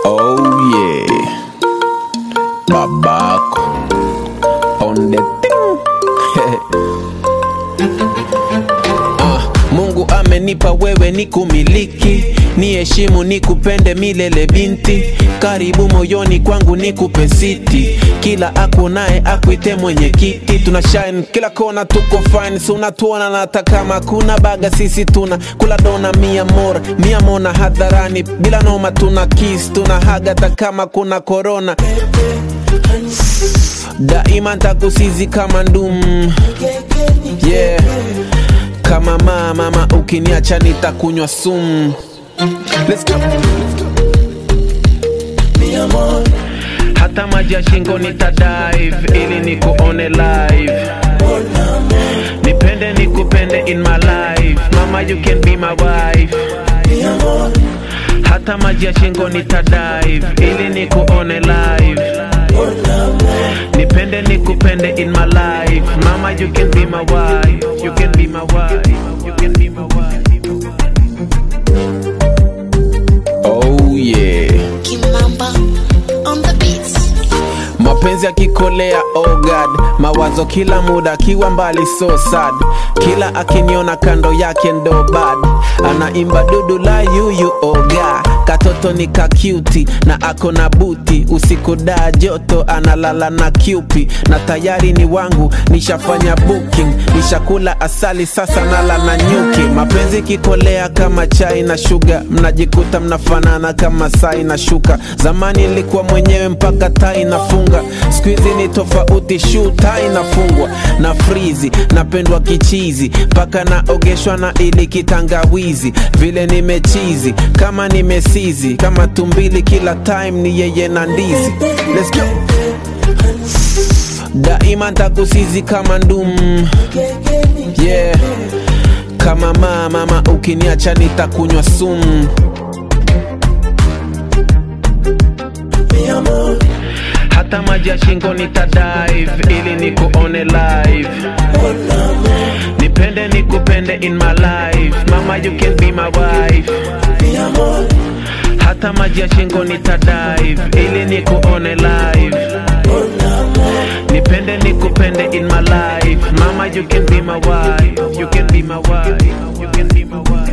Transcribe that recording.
Oh yeah, babako on the thing. Ah, Mungu amenipa wewe ni kumiliki, ni heshimu ni kupende milele binti, karibu moyoni kwangu ni kupe siti, kila akunaye akuite mwenye kiti, tuna shine kila kona, tuko fine, si unatuona na hata kama kuna baga, sisi tuna kula dona mia mora mia mona hadharani, bila noma tuna kiss, tuna haga hata kama kuna corona daima ntakusizi kama ndum yeah kama mama mama ukiniacha nitakunywa sumu Let's go. hata maji ya shingo nitadive ili nikuone live nipende nikupende in my life mama you can be my wife hata maji ya shingo nitadive ili nikuone live nipende nikupende in my life mama you can be my wife you can be my wife you can be my wife oh yeah Kimamba on the beats. mapenzi akikolea oh god mawazo kila muda akiwa mbali so sad kila akiniona kando yake ndo bad anaimba dudu la yuyu oh god katoto ni kakyuti na ako na buti usiku daa joto analala na kyupi na tayari ni wangu nishafanya booking nishakula asali sasa nala na nyuki mapenzi kikolea kama chai na shuga mnajikuta mnafanana kama sai na shuka zamani ilikuwa mwenyewe mpaka tai nafunga skuizi ni tofauti shu tai nafungwa na frizi napendwa kichizi mpaka naogeshwa na ili kitangawizi vile nimechizi kama nimesizi kama tumbili kila time ni yeye na ndizi Let's go. daima ntakusizi kama ndum yeah kama mama mama ukiniacha nitakunywa sumu hata maji ya shingo nitadive ili nikuone live nipende nikupende in my life mama you can be my wife hata maji ya shingo nitadive ili nikuone live nipende nikupende in my life mama you can be my wife you can be my wife you can be my wife